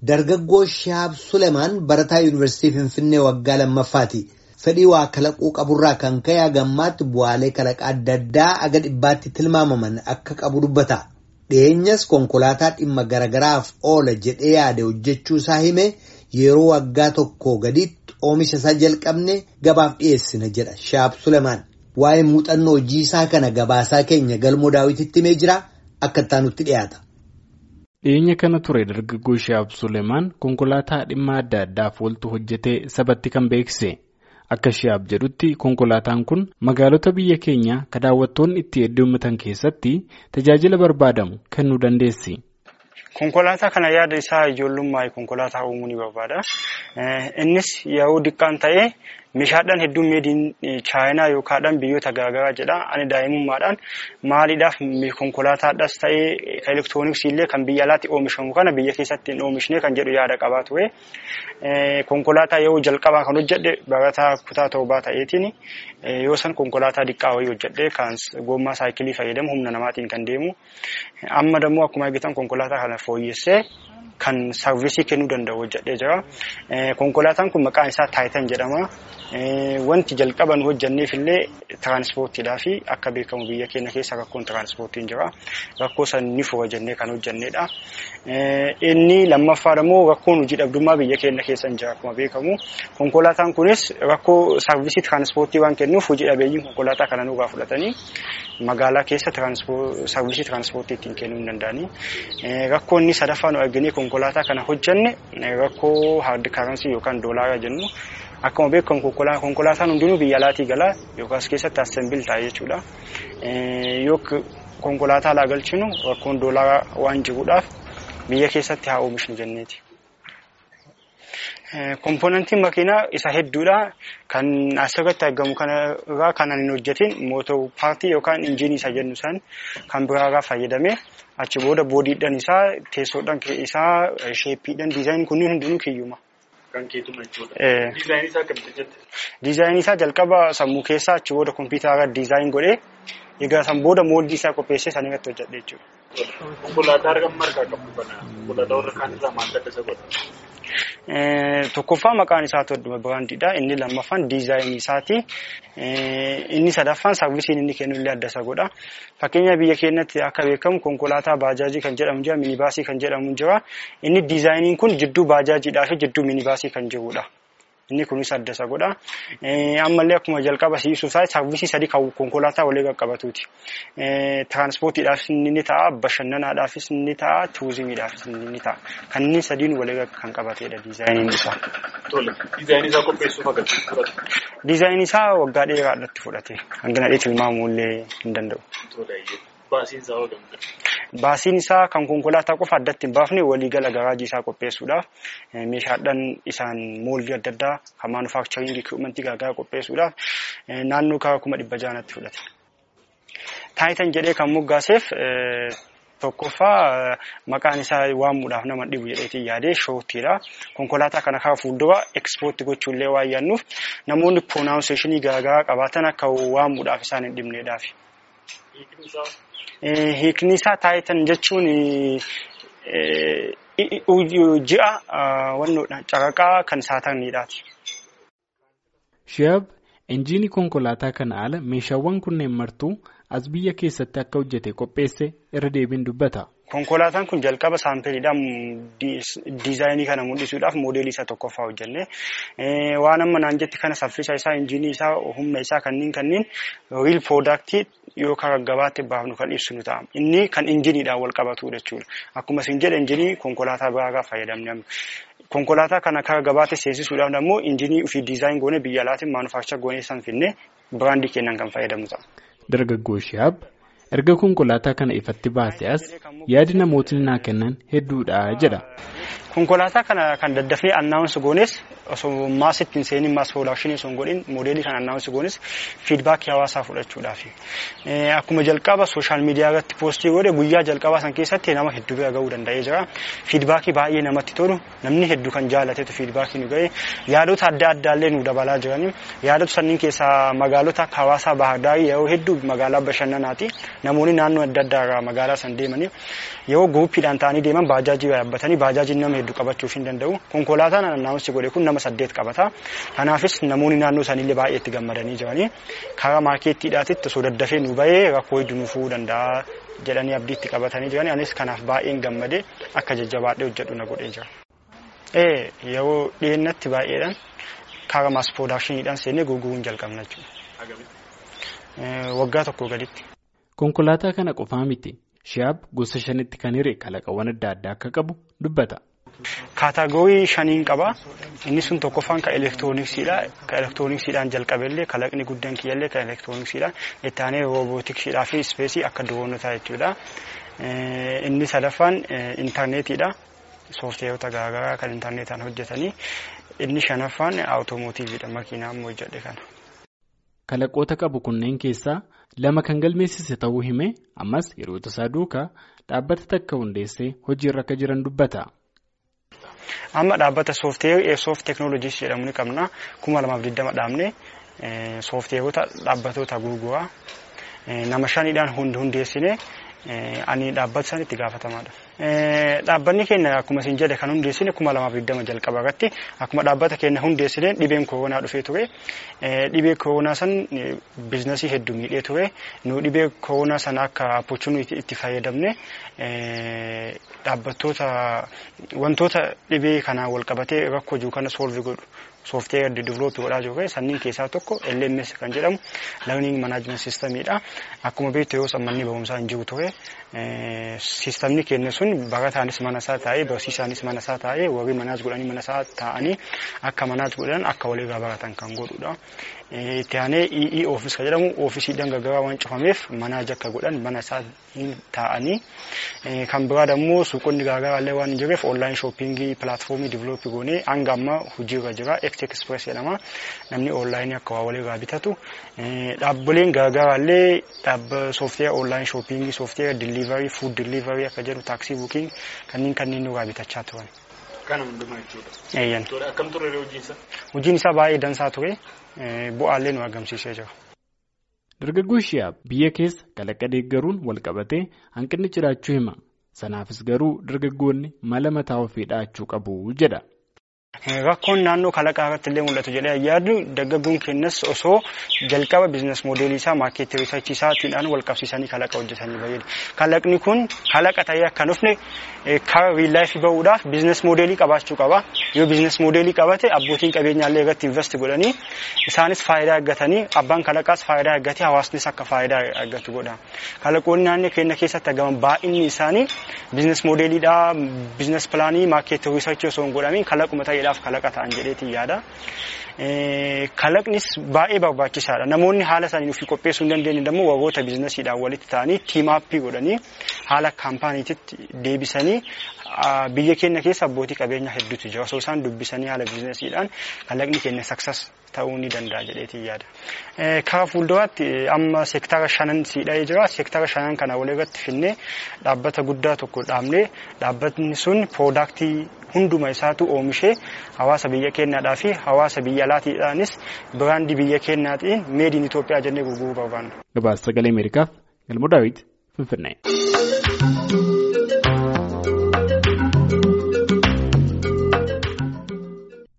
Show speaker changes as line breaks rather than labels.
Dargaggoo Shaab Sulemaan barataa Yuunivarsiitii Finfinnee waggaa lammaffaati. Fedhii waa kalaquu qaburraa kan ka'e hagammaatti bu'aalee kalaqaa adda addaa aga dhibbaatti tilmaamaman akka qabu dubbata. Dhiyeenyas konkolaataa dhimma garagaraaf oola jedhee yaade hojjechuu isaa hime yeroo waggaa tokko gaditti oomisha isaa jalqabne gabaaf dhiyeessina jedha Shaab Sulemaan. Waa'ee muuxannoo hojii isaa kana gabaasaa keenya galmoo daawwititti himee jira akka ittaanutti dhiyaata.
Dhiyeenya kana ture dargaggoo Shaab Sulemaan konkolaataa dhimma adda addaaf ooltu hojjetee sabatti kan beeksise. Akka Shaab jedhutti konkolaataan kun magaalota biyya keenya kan daawwattoonni itti heddummatan keessatti tajaajila barbaadamu kennuu dandeessi.
Konkolaataa kana yaada isaa ijoollummaa konkolaataa uumuu ni barbaada. Innis yeroo diqqaan ta'ee meeshaadhaan hedduun meediin chaayinaa yookaan biyyoota garaagaraa jedha. Ani daa'imummaadhaan maaliidhaaf konkolaataadhaas ta'ee elektirooniksii illee kan biyya alaatti oomishamu kana biyya keessatti hin oomishne kan jedhu yaada qabaa ture. Konkolaataa yeroo jalqabaa kan hojjedhe barataa kutaa torbaa ta'eetiin yoo san konkolaataa diqqaa wayii hojjedhe kan gommaa saayikilii fayyadamu humna namaatiin kan deemu. Amma dammoo akkuma argitan konkolaataa kana fooyyessee kan sarvisii kennuu danda'u hojjedhee jira. Konkolaataan kun maqaan isaa Taayitan jedhama. Wanti jalqaban hojjenneef illee tiraanspoortiidhaa fi akka beekamu biyya keenya keessa rakkoon tiraanspoortiin jira. Rakkoo san ni fura jennee kan hojjennedha. Inni lammaffaa immoo rakkoon hojii dhabdummaa biyya keenya keessa jira akkuma beekamu. Konkolaataan kunis rakkoo sarvisii tiraanspoortii waan kennuuf hojii dhabeeyyiin konkolaataa kana nurraa fudhatanii magaalaa keessa sarvisii tiraanspoortii ittiin kennuu hin danda'anii. Rakkoo inni sadaffaa nu arginee konkolaataa kana hojjenne rakkoo haard karansii yookaan doolaaraa jennu. Akkuma beekamu konkolaataan hundinuu biyya alaatii galaa yookaas keessatti assembil ta'a jechuudha. Yoo konkolaataa alaa galchinu rakkoon doolaaraa waan jiruudhaaf biyya keessatti haa oomishnu jenneeti. Kompoonantiin makiinaa isa hedduudha. Kan asirratti argamu kanarraa kan hin hojjetin mootor paartii yookaan injiinii isa jennu san kan biraarraa fayyadamee achi booda boodiidhaan isaa teessoodhaan isaa sheeppiidhaan diizaayin kunniin hundinuu kiyyuma.
Kan keetuma jechuudha. Diizaayinii isaa akkamitti hojjette?
Diizaayinii isaa jalqaba sammuu keessaa achi booda kompiitara diizaayin godhee egaa san booda mooldii isaa qopheessee san irratti hojjedhe jechuudha.
Konkolaataa argamu margaa qabu kana konkolaataa warra kaan irraa maal adda isa godha?
Tokkoffaa maqaan isaa todduma biraandiidha. Inni lammaffaan diizaayinii isaati. Inni sadaffaan saarvisiin inni kennu illee adda isa godha. Fakkeenya biyya keenyatti akka beekamu konkolaataa baajaajii kan jedhamu jira, minibaasii kan jedhamu jira. Inni diizaayiniin kun jidduu baajaajiidhaa fi jidduu minibaasii kan jirudha. Inni kunis adda isa godha. Ammallee akkuma jalqaba siibsuu isaa saarvisii sadii kan konkolaataa walii qaqqabatuuti. Tiraanspoortiidhaafis ni ta'a, bashannanaadhaafis ni ta'a, turizimiidhaafis ni ta'a. Kanneen sadiin walii kan qabatedha diizaayiniin isaa.
Tole, diizaayinii isaa qopheessuuf agarsiisu fudhate.
Diizaayinii isaa waggaa dheeraadhaatti fudhate. Hangana dheetti tilmaamuu illee hin danda'u.
Tole, baasiin isaa hoo
Baasiin isaa kan konkolaataa qofa addatti hin baafne waliigala garaajii isaa qopheessuudhaaf meeshaadhaan isaan mooldii adda addaa kan maanufaakcharingii ikwiipmentii garaagaraa qopheessuudhaaf naannoo karaa kuma dhibba jaanatti fudhate. Taayitan jedhee kan moggaaseef tokkoffaa maqaan isaa waamuudhaaf nama dhibu jedheetiin yaadee shoottiidha. Konkolaataa kana karaa fuuldura ekspoortii gochuullee waan yaadnuuf namoonni pronaawnseeshinii garaagaraa qabaatan akka waamuudhaaf isaan hin dhibneedhaaf. Hiikni isaa taayitan jechuun ji'a wannoodha caraqaa kan saatarniidhaati.
Shihaab injiinii konkolaataa kana ala meeshaawwan kunneen martuu as biyya keessatti akka hojjete qopheesse irra deebiin dubbata.
Konkolaataan kun jalqaba saampiliidhaan diizaayinii kana mul'isuudhaaf moodeelii isaa tokkoffaa hojjenne. Waan amma naan jetti kana saffisa isaa, injiinii isaa, humna isaa kanneen kanneen riil poodaaktii yookaan gabaatti baafnu kan ibsinu ta'a. Inni kan injiniidhaan wal qabatu jechuudha. Akkuma isin jedhe injinii konkolaataa biraarraa fayyadamne. Konkolaataa kana karaa gabaatti seensisuudhaaf immoo injinii ofii diizaayin goone biyya alaatiin maanufaakchar goonee san finne biraandii kennan kan fayyadamu ta'a.
Dargaggoo Shihaab erga konkolaataa kana ifatti baase as yaadi namootni naa kennan hedduudha jedha.
Konkolaataa kana kan daddafnee annaawunsi goones osoo maasitti hin seenin maas piroodakshinii osoo hin godhin moodeelii kan annaawunsi goones fiidbaakii hawaasaa fudhachuudhaaf. Akkuma jalqaba sooshaal miidiyaa irratti poostii godhe guyyaa jalqabaa san keessatti nama hedduu bira gahuu danda'ee jira. Fiidbaakii baay'ee namatti tolu namni hedduu kan jaalatetu fiidbaakii nu ga'e yaadota adda addaallee nu dabalaa jirani. Yaadota sanniin keessaa magaalota akka hawaasaa Baahardaarii yeroo hedduu magaalaa bashannanaati. Namoonni naannoo adda addaa irraa magaalaa san deemanii yoo guuppiidhaan ta'anii deeman baajaajii yaabbatanii baajaajiin nama hedduu qabachuuf hin danda'u. Konkolaataan annaawunsi godhe kun nama saddeet qabata. Kanaafis namoonni naannoo isaaniillee baay'ee itti gammadanii jiranii karaa maarkeettiidhaatitti osoo daddafee nu bahee rakkoo hedduu nu fuudhuu danda'a jedhanii abdii itti qabatanii jiranii anis kanaaf baay'een gammadee akka jajjabaadhee hojjedhu na godhee jira. Ee yeroo dhiyeennatti baay'eedhaan karaa maas piroodaakshiniidhaan seennee gurguruun jalqabna jechuudha. Waggaa tokko gaditti.
Konkolaataa kana qofaa miti. Shihaab gosa shanitti kan hiree kalaqawwan adda addaa akka qabu dubbata.
Kaataagorii shaniin qaba. Inni sun tokkoffaan kan elektirooniksiidha. Kan elektirooniksiidhaan jalqabellee kalaqni guddaan kiyyallee kan elektirooniksiidha. Itti aanee roobootiksiidhaa fi ispeesii akka diroonotaa jechuudha. Inni sadaffaan intarneetiidha. Soofteerota garaagaraa kan intarneetaan hojjetanii. Inni shanaffaan awutoomotiiviidha. Makiinaa ammoo hojjedhe kana.
Kalaqoota qabu kunneen keessaa lama kan galmeessise ta'uu hime ammas yeroo tasaa duukaa dhaabbata takka hundeessee hojiirra akka jiran dubbata.
Amma dhaabbata soofteer eesoof teeknooloojiis jedhamu ni qabna. kuma lamaaf digdama dhaabne soofteerota dhaabbatoota gurguraa nama shaniidhaan hundeessine ani dhaabbata san itti gaafatamaadha. Dhaabbanni keenya akkuma isin jedhe kan hundeessine kuma lamaaf digdama jalqaba irratti akkuma dhaabbata keenya hundeessine dhibeen koronaa dhufee ture. Dhibee koronaa san biizinasii hedduu miidhee ture. Nu dhibee koronaa sana akka opportunity itti fayyadamne dhaabbattoota wantoota dhibee kanaan wal qabatee rakkoo jiru kana soolvi godhu soofteer diivilooppii godhaa jiru sanniin keessaa tokko LMS kan jedhamu learning management systemiidha. Akkuma beektu yoo sammanni barumsaa hin jiru ture sistemni keenya sun barataanis mana isaa taa'ee barsiisaanis mana isaa taa'ee warri manaas godhanii mana isaa taa'anii akka manaas godhan akka walirraa baratan kan godhudha. Itti aanee EE oofis kan jedhamu oofisiidhaan gargaraa waan cufameef manaaj akka godhan mana isaa taa'anii kan biraa immoo suuqonni garaagaraa illee waan hin jirreef onlaayin shooppingii pilaatfoomii diivilooppii goonee hanga amma hojiirra jira. Eekt Express jedhama. Namni onlaayinii akka waa walirraa bitatu. Dhaabbileen garaagaraa illee dhaabba soofteera onlaayin shooppingii, soofteera diliivarii, fuud diliivarii akka jedhu taaksii buukiing kanneen kanneen nurraa bitachaa turan.
Kana hundumaa jechuudha.
Eeyyan.
Akkam ture hojiin isaa?
Hojiin isaa baay'ee dansaa ture. Bu'aallee nu argamsiisee jira.
Dargaggoo Shihaab biyya keessa kalaqa deeggaruun wal qabatee hanqinni jiraachuu hima. Sanaafis garuu dargaggoonni mala mataa ofii dhahachuu qabu jedha.
Rakkoon naannoo kalaqaa irratti illee mul'atu jedhee yaadu dargaggoon keenyas osoo jalqaba biizines moodeelii isaa maarkeetii riisarchii isaatiidhaan wal qabsiisanii kalaqa hojjetanii fayyadu. Kalaqni kun kalaqa ta'ee akka dhufne karaa riillaayifii bahuudhaaf biizines moodeelii qabaachuu qaba. Yoo biizines moodeelii qabate abbootiin qabeenyaallee irratti invest godhanii isaanis faayidaa argatanii abbaan kalaqaas faayidaa argatee hawaasnis akka faayidaa argatu godha. Kalaqoonni naannoo keenya keessatti argaman baay'inni isaanii biizines moodeeliidhaa biizines pilaanii maarkeetii riisarchii osoo hin godhamiin kalaquma ta'eedhaaf kalaqa ta'an jedheetiin yaada. Kalaqnis baay'ee barbaachisaadha. Namoonni haala isaanii ofii qopheessuu hin dandeenye immoo warroota biizinasiidhaan walitti ta'anii tiimaappii godhanii haala kaampaaniititti deebisanii biyya keenya keessa abbootii qabeenyaa hedduutu jira. Osoo isaan dubbisanii haala biizinasiidhaan kalaqni keenya saksas ta'uu ni danda'a jedheetiin yaada. Karaa fuulduraatti amma seektara shanan siidha'ee jira. Seektara shanan kana walirratti finnee dhaabbata guddaa tokko dhaabnee dhaabbatni sun piroodaaktii hunduma isaatu oomishee hawaasa biyya keenyaadhaa fi hawaasa biyya alaatiidhaanis biraandii biyya keenyaatiin meediin Itoophiyaa jennee gurguruu barbaanna.
Gabaasa sagalee Ameerikaaf Galmoo Daawit Finfinnee.